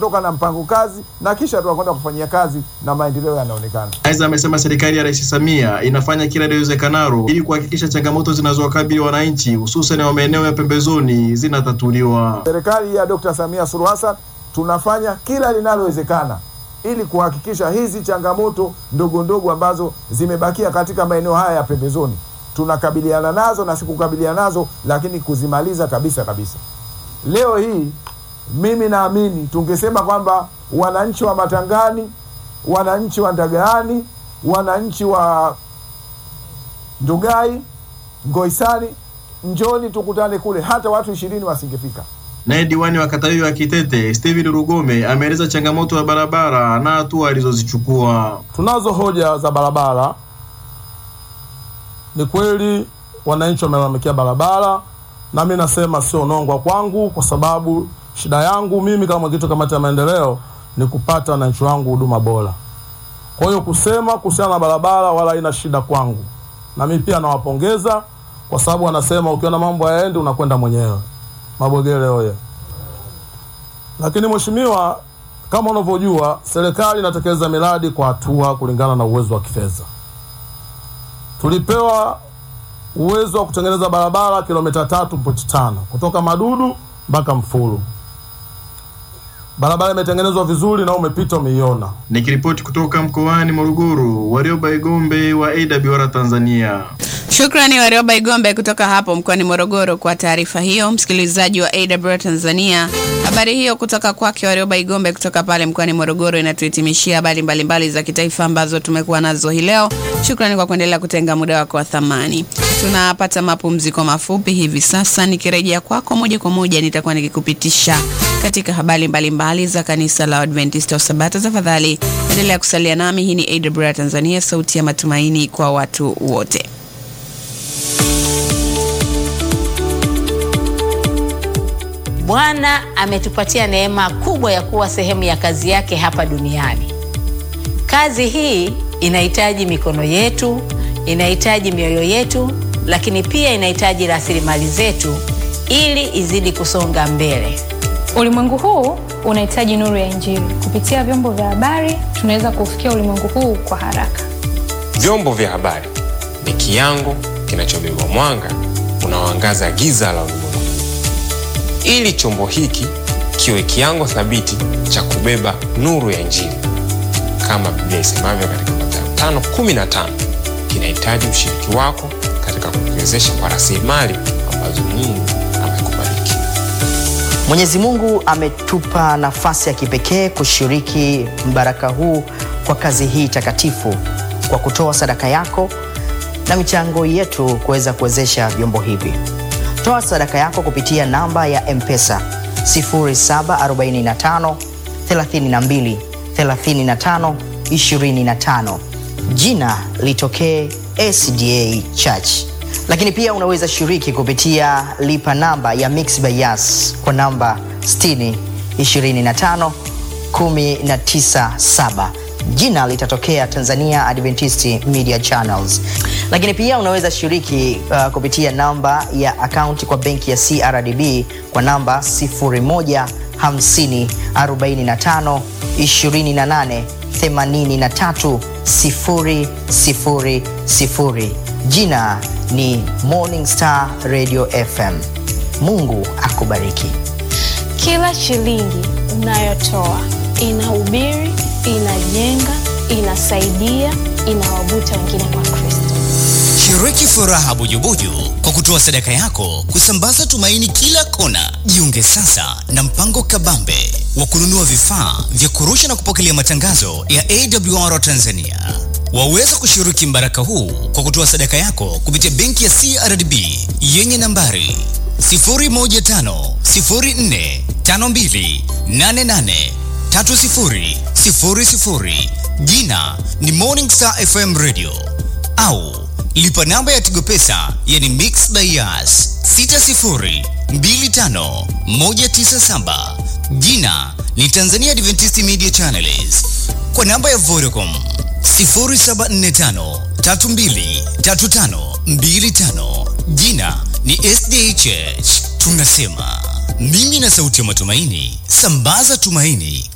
tutatoka na mpango kazi na kisha tutakwenda kufanyia kazi na maendeleo yanaonekana. Aidha, amesema serikali ya Rais Samia inafanya kila liwezekanalo ili kuhakikisha changamoto zinazowakabili wananchi hususan wa maeneo ya pembezoni zinatatuliwa. Serikali ya Dr. Samia Suluhu Hassan tunafanya kila linalowezekana ili kuhakikisha hizi changamoto ndogo ndogo ambazo zimebakia katika maeneo haya ya pembezoni tunakabiliana nazo na sikukabiliana nazo, lakini kuzimaliza kabisa kabisa. Leo hii mimi naamini tungesema kwamba wananchi wa Matangani, wananchi wa Ndagaani, wananchi wa Ndugai, Ngoisani, njoni tukutane kule, hata watu ishirini wasingefika. Naye diwani wa kata hiyo ya Kitete Steven Rugome ameeleza changamoto ya barabara na hatua alizozichukua. Tunazo hoja za barabara. Ni kweli wananchi wamelalamikia barabara, na mi nasema sio nongwa kwangu, kwa sababu shida yangu mimi kama mwenyekiti wa kamati ya maendeleo ni kupata wananchi wangu huduma bora. Kwa hiyo kusema kuhusiana na barabara wala haina shida kwangu, na mimi pia nawapongeza kwa sababu wanasema ukiona mambo hayaendi unakwenda mwenyewe. Mabwegele oye! Lakini mheshimiwa, kama unavyojua serikali inatekeleza miradi kwa hatua kulingana na uwezo wa kifedha. Tulipewa uwezo wa kutengeneza barabara kilomita tatu pointi tano kutoka Madudu mpaka Mfulu. Barabara imetengenezwa vizuri na umepita umeiona. Nikiripoti kutoka mkoani Morogoro, Warioba Igombe wa AWR Tanzania. Shukrani Warioba Igombe kutoka hapo mkoani Morogoro kwa taarifa hiyo. Msikilizaji wa AWR Tanzania, habari hiyo kutoka kwake Warioba Igombe kutoka pale mkoani Morogoro inatuhitimishia habari mbalimbali za kitaifa ambazo tumekuwa nazo hii leo. Shukrani kwa kuendelea kutenga muda wako wa thamani. Tunapata mapumziko mafupi hivi sasa. Nikirejea kwako moja kwa moja, nitakuwa nikikupitisha katika habari mbalimbali za kanisa la Adventista wa Sabato. Tafadhali endelea kusalia nami. Hii ni AWR Tanzania, sauti ya matumaini kwa watu wote. Bwana ametupatia neema kubwa ya kuwa sehemu ya kazi yake hapa duniani. Kazi hii inahitaji mikono yetu, inahitaji mioyo yetu, lakini pia inahitaji rasilimali zetu ili izidi kusonga mbele. Ulimwengu huu unahitaji nuru ya Injili. Kupitia vyombo vya habari, tunaweza kufikia ulimwengu huu kwa haraka. Vyombo vya habari ni kiango kinachobeba mwanga unaoangaza giza la ulimwengu, ili chombo hiki kiwe kiango thabiti cha kubeba nuru ya Injili. Kama Biblia isemavyo katika Mathayo 5:15, kinahitaji ushiriki wako katika kukiwezesha kwa rasilimali ambazo Mungu amekubariki. Mwenyezi Mungu ametupa nafasi ya kipekee kushiriki mbaraka huu kwa kazi hii takatifu kwa kutoa sadaka yako na michango yetu kuweza kuwezesha vyombo hivi. Toa sadaka yako kupitia namba ya M-Pesa 0745 32 35 25. Jina litokee SDA Church. Lakini pia unaweza shiriki kupitia lipa namba ya Mixx by Yas kwa namba 60 25 197 jina litatokea Tanzania Adventist Media Channels. Lakini pia unaweza shiriki uh, kupitia namba ya akaunti kwa benki ya CRDB kwa namba 0150 45 28 83 000. Jina ni Morning Star Radio FM. Mungu akubariki. Kila shilingi unayotoa inahubiri, inajenga, inasaidia, inawavuta wengine kwa Kristo. Shiriki furaha bujubuju kwa kutoa sadaka yako kusambaza tumaini kila kona. Jiunge sasa na mpango kabambe wa kununua vifaa vya kurusha na kupokelea matangazo ya AWR Tanzania. Waweza kushiriki mbaraka huu kwa kutoa sadaka yako kupitia benki ya CRDB yenye nambari 0150452883000 jina ni Morning Star FM Radio au lipa namba ya Tigo Pesa yani Mixx by Yas 6025197 jina ni Tanzania Adventist Media Channels kwa namba ya Vodacom 0745323525 jina ni SDA Church. Tunasema mimi na sauti ya matumaini, sambaza tumaini